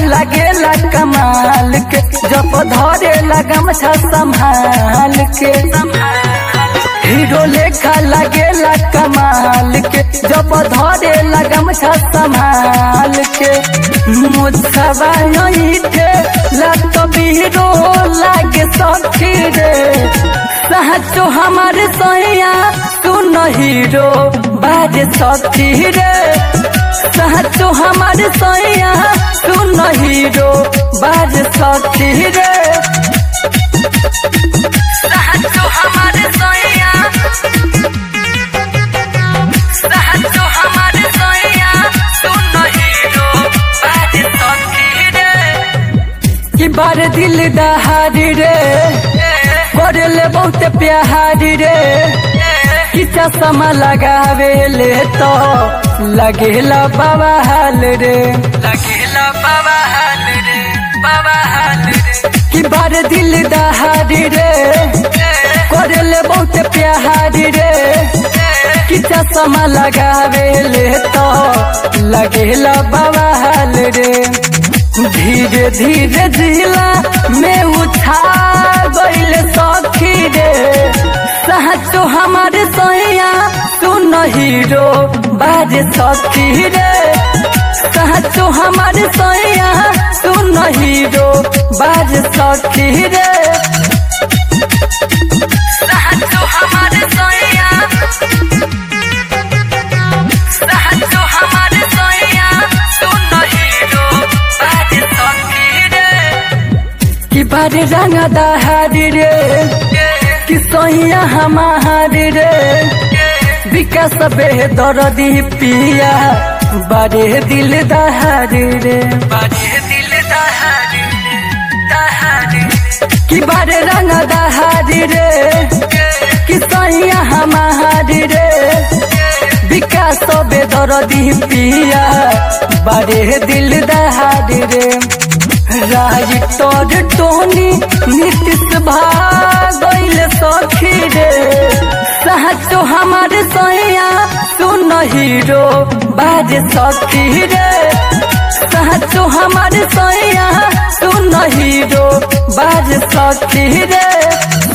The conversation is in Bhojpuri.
लगेला कमाल के जब धरे लगम छ संभाल के हीरो लेखा लगेला कमाल के जब धरे लगम छ संभाल के मुझसवा नहीं थे लत बीरो लागे सखी रे सहचो हमारे सैया सुन हीरो बाजे सखी रे सहचो हमारे सैया सुन हीरो बाजे सखी रे सहचो हमारे सैया सहचो हमारे सैया सुन हीरो बाजे सखी रे कि बार दिल दहारी रे करले बहुत प्यारी रे कि चश्मा लगावे ले तो लगेला बाबा हाल रे लगेला बाबा हाल रे बाबा हाल रे कि बार दिल दहारी रे करले बहुत प्यारी रे कि चश्मा लगावे ले तो लगेला बाबा हाल रे धीरे धीरे जिला में उठा गईल सखी रे सहचो हमारे सैया सुन हीरो बाजे सखी रे सहचो हमारे सैया सुन हीरो बाजे सखी रे सहचो हमारे सैया सहचो हमारे सैया सुन हीरो बाजे सखी रे कि बारे रंग दहारी रे कि सैया हमारी रे विकास बे दरदी पिया बारे दिल दहारी रे बारे दिल दहारी रे दहारी कि बारे रंग दहारी रे कि सैया हमारी रे विकास बे दरदी पिया बारे दिल दहारी रे राज तोर टोनी नीतीश भागल सखी रे सहचो हमारे सैया सुन हीरो बाज सखी रे सहचो हमारे सैया सुन हीरो बाज सखी रे